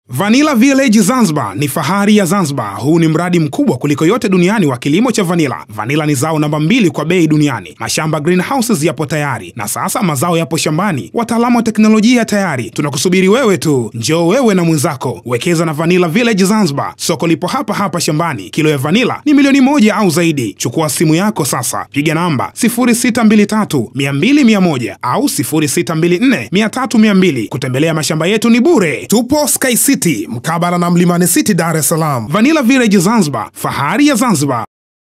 Vanilla Village Zanzibar ni fahari ya Zanzibar. Huu ni mradi mkubwa kuliko yote duniani wa kilimo cha vanila. Vanila ni zao namba mbili kwa bei duniani. Mashamba greenhouses yapo tayari na sasa mazao yapo shambani. Wataalamu wa teknolojia tayari, tunakusubiri wewe tu. Njoo wewe na mwenzako, wekeza na Vanilla Village Zanzibar. Soko lipo hapa hapa shambani. Kilo ya vanila ni milioni moja au zaidi. Chukua simu yako sasa, piga namba 0623 200 100 au 0624 300 200. Kutembelea mashamba yetu ni bure. Tupo Sky City mkabala na Mlimani City, Dar es Salaam. Vanilla Village Zanzibar, fahari ya Zanzibar.